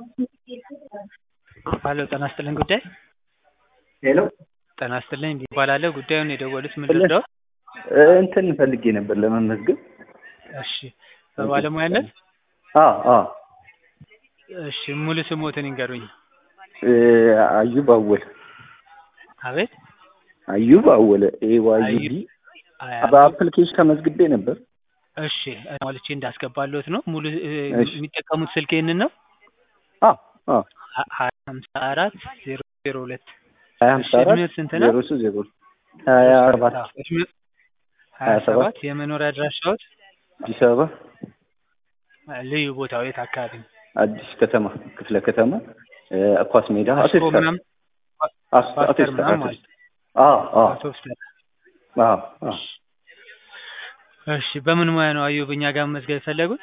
ሀሎ ጤና ይስጥልኝ ጉዳይ ሄሎ ጤና ይስጥልኝ እባላለሁ ጉዳዩን የደወሉት ምን ልርዳዎት? እንትን ፈልጌ ነበር ለመመዝገብ። እሺ በባለሙያነት አዎ አዎ እሺ ሙሉ ስሞትን ይንገሩኝ። አዩብ አወል አቤት አዩብ አወለ ኤ ዋይ ዩ ቢ አያ- በአፕሊኬሽን ተመዝግቤ ነበር። እሺ ሞልቼ እንዳስገባለሁት ነው ሙሉ እ፣ እሺ። የሚጠቀሙት ስልክ ይህንን ነው አዎ አዎ ሀ- ሀያ ሀምሳ አራት ዜሮ ዜሮ ሁለት ሀያ እሺ ሀምሳ አራት እድሜው ስንት ነው? ዜሮ ሶስት ዜሮ ሀያ ሰባት አዎ፣ እድሜው ሀያ ሀያ ሰባት ሰባት የመኖሪያ አድራሻዎት አዲስ አበባ ልዩ ቦታው የት አካባቢ ነው? አዲስ ከተማ ክፍለ ከተማ እ፣ ኳስ ሜዳ አስኮ አቴስታ ምናምን አስ- ፓስተር አቴስታ ምናምን አቴስታ ማለት አዎ አዎ አውቶብስ ተራ። አዎ አዎ እሺ በምን ሙያ ነው አዩብ እኛ ጋር መመዝገብ የፈለጉት?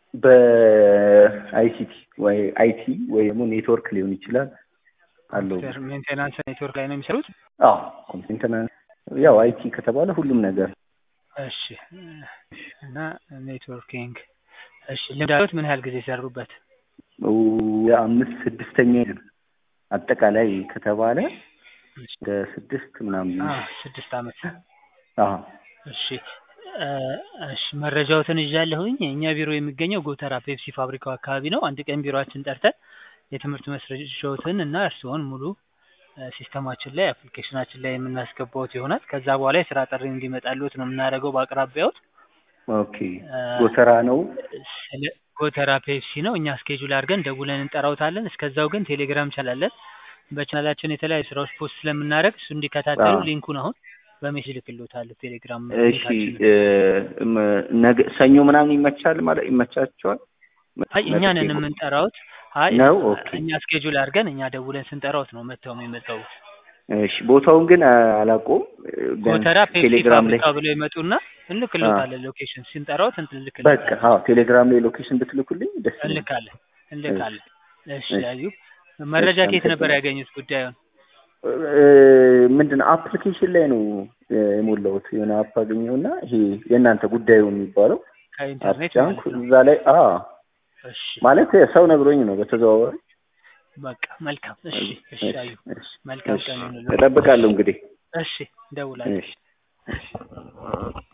በአይሲቲ ወይ አይቲ ወይ ደግሞ ኔትወርክ ሊሆን ይችላል አለው። ኮምፒውተር ሜንቴናንስ ኔትወርክ ላይ ነው የሚሰሩት? አዎ ኮምፒውተር ያው አይቲ ከተባለ ሁሉም ነገር እሺ እና ኔትወርኪንግ እሺ ልምድ አለዎት? ምን ያህል ጊዜ ሰሩበት? የአምስት ስድስተኛ ነው። አጠቃላይ ከተባለ ወደ ስድስት ምናምን አ ስድስት አመት አዎ እሺ እ፣ እሺ መረጃዎትን ይዣለሁኝ። የእኛ ቢሮ የሚገኘው ጎተራ ፔፕሲ ፋብሪካው አካባቢ ነው። አንድ ቀን ቢሮአችን ጠርተን የትምህርት መስረጃዎትን እና እርስዎን ሙሉ እ፣ ሲስተማችን ላይ አፕሊኬሽናችን ላይ የምናስገባዎት ይሆናል። ከዛ በኋላ የስራ ጥሪ እንዲመጣልዎት ነው የምናደርገው በአቅራቢያዎት። ኦኬ እ፣ ጎተራ ነው። ስለ ጎተራ ፔፕሲ ነው። እኛ ስኬጁል አድርገን ደውለን እንጠራውታለን። እስከዛው ግን ቴሌግራም ቻላለን። በቻናላችን የተለያዩ ስራዎች ፖስት ስለምናደርግ እሱ እንዲከታተሉ አዎ። ሊንኩን አሁን በሜሴጅ ልክልዎታለሁ ቴሌግራም እሺ ሊንካችንን። እ፣ ም- ነገ ሰኞ ምናምን ይመቻል ማለት ይመቻቸዋል? አይ እኛ ነን መጥቼ- የምንጠራውት። አይ ነው? ኦኬ። እኛ ስኬጁል አድርገን እኛ ደውለን ስንጠራውት ነው መጥተው የሚመጣው። እሺ ቦታውን ግን አላውቀውም። ቢያንስ ጎተራ ፔፕሲ ቴሌግራም ላይ ፋብሪካ ብለው ይመጡና እንልክልዎታለን። ሎኬሽን ስንጠራውት በቃ እንልክልዎታለን። አዎ ቴሌግራም ላይ ሎኬሽን ብትልኩልኝ ደስ ይለኛል። እንልካለን እንልካለን። እሺ እሺ። አዩብ መረጃ እሺ፣ ከየት ነበር አመሰግናለሁ። ያገኙት ጉዳዩን? ምንድን ነው አፕሊኬሽን ላይ ነው የሞላሁት። የሆነ አፕ አገኘሁና ይሄ የእናንተ ጉዳዩ የሚባለው ከኢንተርኔት አፕቻንክ ማለት ነው። እዛ ላይ አ እሺ ማለት ሰው ነግሮኝ ነው በተዘዋዋሪ። በቃ መልካም። እሺ እሺ አዩብ እሺ፣ መልካም እሺ። ቀን ይሁንልዎት። እጠብቃለሁ እንግዲህ። እሺ እንደውላለን። እሺ፣ እሺ።